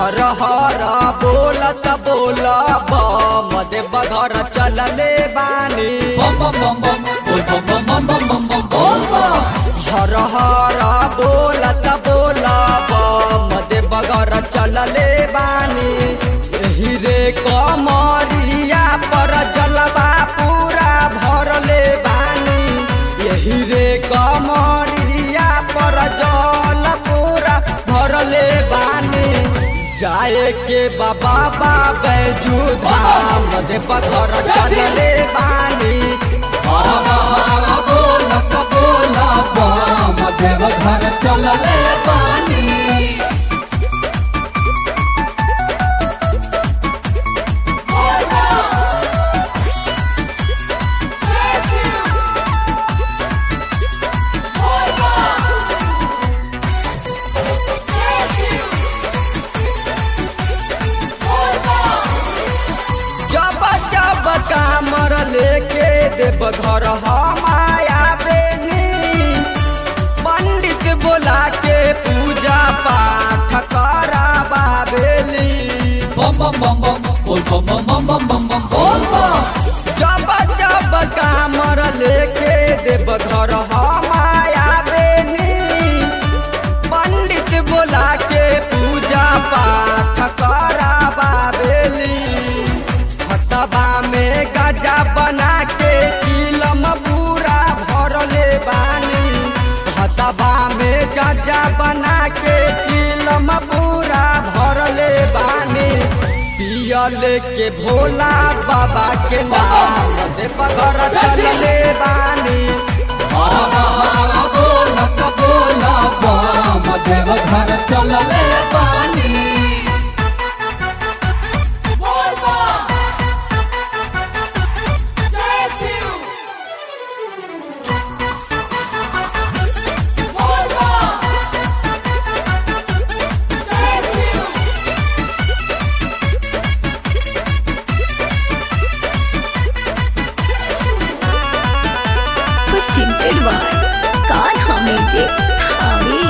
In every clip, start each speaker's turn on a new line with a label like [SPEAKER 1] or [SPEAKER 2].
[SPEAKER 1] हर हर बोलत बोल बम देव घर चलले बानी
[SPEAKER 2] बम बम बम बम बोल बम बम बम बम बम बम बोल बम
[SPEAKER 1] हर हर बोलत बोल बम देव घर चलले बानी एही रे कमरिया पर जलवा पूरा भरले बानी यही रे कमरिया पर जल पूरा भरले बानी जाए के बाबा बैजू धाम देव घर चलले बानी
[SPEAKER 2] हरा हरा बोलत बोला बम देव घर चलले पानी
[SPEAKER 1] जब जब कामर लेके देव घर हमाया बेनी पंडित बोला के पूजा पाठ कराबा बेली
[SPEAKER 2] बम बम बम बम बोल बम बम बम बम बम बम बोल बम
[SPEAKER 1] जब जब कामर लेके देव घर हमाया बेनी पंडित बोला के पूजा पाठ कराबा बेली हतबा में गजा बना के चिलम पूरा भरले बानी हतबा में गजा बना के चिलम पूरा भरले बानी पियले के भोला बाबा के नाम देव घर चलले बानी
[SPEAKER 2] हरा हरा बोलत बोला बम देव घर चलले पानी
[SPEAKER 3] presented by Kanha Music Thami.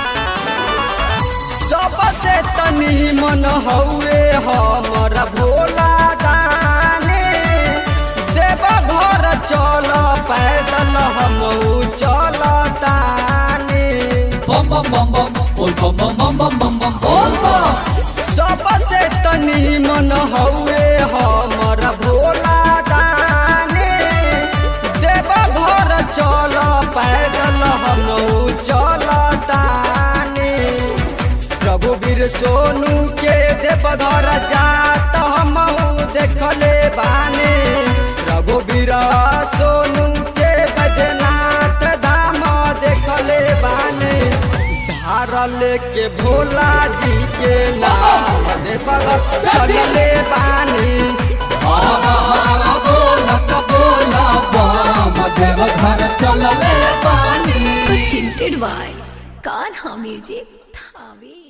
[SPEAKER 1] सबसे तनी मन हौए हमर भोला दाने देव घर चल पैदल हम चल ताने
[SPEAKER 2] बम बम बम बम बोल बम बम बम बम बम बम बोल बम
[SPEAKER 1] सबसे तनी मन हौए हमर भोला दाने देव घर चल पैदल हम चल ताने रघुवीर सोनू के देव घर जात हम देखले बाने रघुवीर सोनू के बजनाथ धाम देखले बाने धारल के भोला जी के नाम देव घर चलले बानी
[SPEAKER 2] हरा हरा बोलत बोला बम देव घर चलले पानी
[SPEAKER 3] Presented by Kanha Music Thami.